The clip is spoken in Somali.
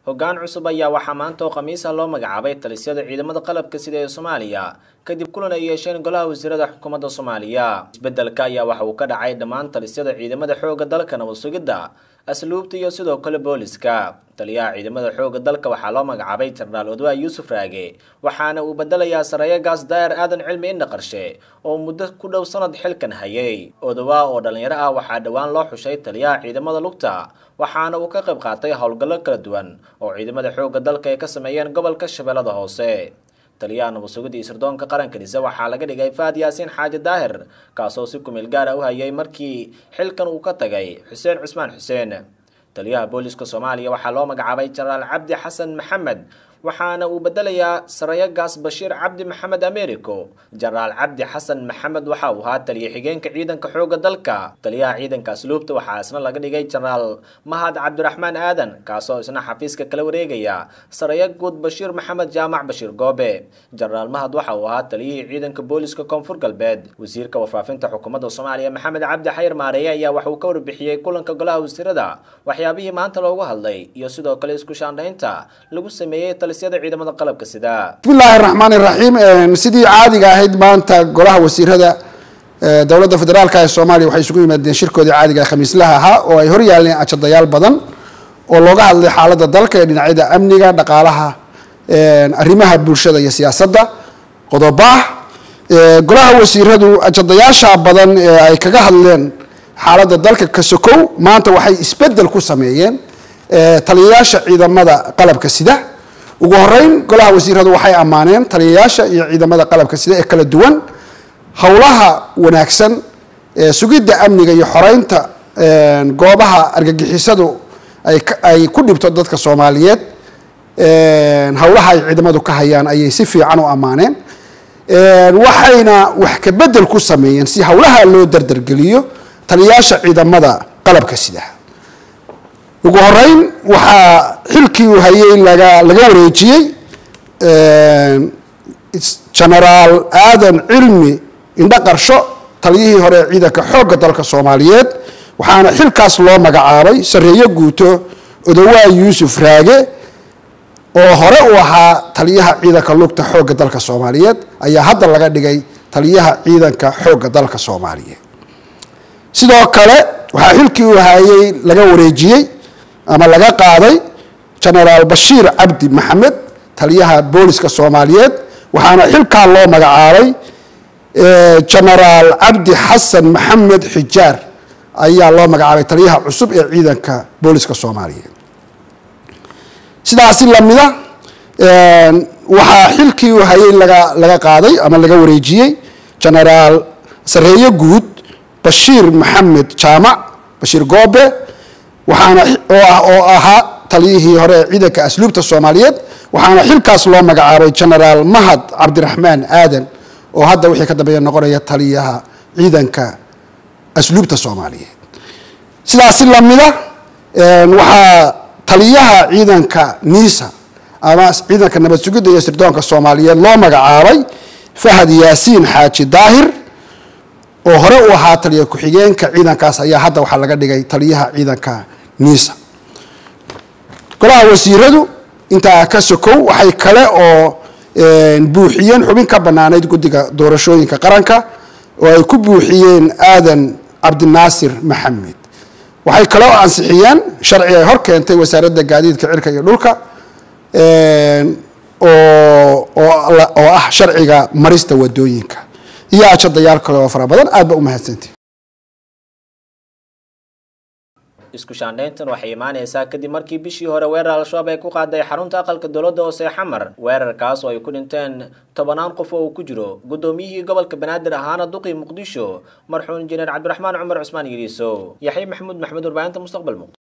hoggaan cusub ayaa waxaa maanta oo khamiisa loo magacaabay talisyada ciidamada qalabka sida ee soomaaliya kadib kulan ay yeesheen golaha wasiirada xukuumadda soomaaliya isbeddelka ayaa waxa uu ka dhacay dhammaan talisyada ciidamada xoogga dalka nabad sugidda asluubta iyo sidoo kale booliska taliyaha ciidamada xoogga dalka waxaa loo magacaabay jenaraal odwaa yuusuf raage waxaana uu bedelayaa sareeyo gaas daa'ir aadan cilmi indha qarshe oo muddo ku dhow sanad xilkan hayay odawaa oo dhallinyaro ah waxaa dhowaan loo xushay taliyaha ciidamada lugta waxaana uu ka qayb qaatay howlgallo kala duwan oo ciidamada xoogga dalka ay ka sameeyeen gobolka shabeellada hoose taliyaha nabad sugidda iyo sirdoonka qaranka dhise waxaa laga dhigay faad yaasiin xaaji daahir kaasoo si kumeel gaara u hayay markii xilkan uu ka tagay xuseen cusmaan xuseen taliyaha booliska soomaaliya waxaa loo magacaabay jenaraal cabdi xasan maxamed waxaana uu bedelayaa sareeyo gaas bashiir cabdi maxamed americo jenaraal cabdi xasan maxamed waxa uu ahaa taliya xigeenka ciidanka xoogga dalka taliyaha ciidanka asluubta waxaa isna laga dhigay jenaraal mahad cabdiraxmaan aadan kaasoo isna xafiiska kala wareegaya sareeyo guud bashiir maxamed jaamac bashiir goobe jenaraal mahad waxa uu ahaa taliyihii ciidanka booliska koonfur galbeed wasiirka warfaafinta xukuumadda soomaaliya maxamed cabdi xayir maareeye ayaa waxa uu ka warbixiyey kulanka golaha wasiirada waxyaabihii maanta loogu hadlay iyo sidoo kale isku shaandhaynta lagu sameeyey ciidamada qalabka sida bismillaahi raxmaani raxiim sidii caadiga ahayd maanta golaha wasiirada dowladda federaalka ee soomaaliya waxay isugu yimaadeen shirkoodii caadiga ee khamiislaha ahaa oo ay hor yaaleen ajadayaal badan oo looga hadlay xaaladda dalka ee dhinacyada amniga dhaqaalaha arrimaha bulshada iyo siyaasadda qodoba ah golaha wasiiradu ajadayaasha badan ee ay kaga hadleen xaaladda dalka ka sokow maanta waxay isbedel ku sameeyeen taliyayaasha ciidamada qalabka sida ugu horeyn golaha wasiiradu waxay ammaaneen taliyayaasha iyo ciidamada qalabka sida ee kala duwan howlaha wanaagsan sugidda amniga iyo xoreynta goobaha argagixisadu ay ku dhibto dadka soomaaliyeed howlaha ay ciidamadu ka hayaan ayay si fiican u ammaaneen waxayna wax ka bedel ku sameeyeen si howlaha loo dardargeliyo taliyayaasha ciidamada qalabka sida ugu horeyn waxaa xilkii uu hayay laga laga wareejiyey genaraal aadan cilmi indho qarsho taliyihii hore ee ciidanka xoogga dalka soomaaliyeed waxaana xilkaas loo magacaabay sareeyo guuto odawaa yuusuf raage oo hore u ahaa taliyaha ciidanka lugta xoogga dalka soomaaliyeed ayaa hadda laga dhigay taliyaha ciidanka xoogga dalka soomaaliyeed sidoo kale waxaa xilkii uu hayay laga wareejiyey ama laga qaaday genaraal bashiir cabdi maxamed taliyaha booliska soomaaliyeed waxaana xilkaa loo magacaabay genaraal cabdi xasan maxamed xijaar ayaa loo magacaabay taliyaha cusub ee ciidanka booliska soomaaliyeed sidaasi lamida waxaa xilkii uu hayay laga laga qaaday ama laga wareejiyey genaraal sareeyo guud bashiir maxamed jaamac bashiir goobe waxaana oo ahaa taliyihii hore ee ciidanka asluubta soomaaliyeed waxaana xilkaas loo magacaabay genaraal mahad cabdiraxmaan aadan oo hadda wixii ka dambeeya noqonaya taliyaha ciidanka asluubta soomaaliyeed sidaasi lamida waxaa taliyaha ciidanka niisa ama ciidanka nabad sugidda iyo sirdoonka soomaaliyeed loo magacaabay fahad yaasiin xaaji daahir oo hore u ahaa taliya ku-xigeenka ciidankaas ayaa hadda waxaa laga dhigay taliyaha ciidanka niisa golaha wasiiradu intaa ka sokow waxay kale oo buuxiyeen xubin ka banaanayd guddiga doorashooyinka qaranka oo ay ku buuxiyeen aadan cabdinaasir maxamed waxay kale oo ansixiyeen sharci ay hor keentay wasaaradda gaadiidka cirka iyo dhulka oo ah sharciga marista wadooyinka iyo ajadayaal kale oo fara badan aad ba u mahadsantii isku shaandhayntan waxay imaanaysaa kadib markii bishii hore weerar al-shabaab ay ku qaaday xarunta aqalka dowladda hoose xamar weerarkaas oo ay ku dhinteen tobanaan qof oo uu ku jiro guddoomiyihii gobolka banaadir ahaana duqii muqdisho marxuum injineer cabdiraxmaan cumar cusmaan yiriiso yaxya maxamuud maxmed warbaahinta mustaqbal muqdisho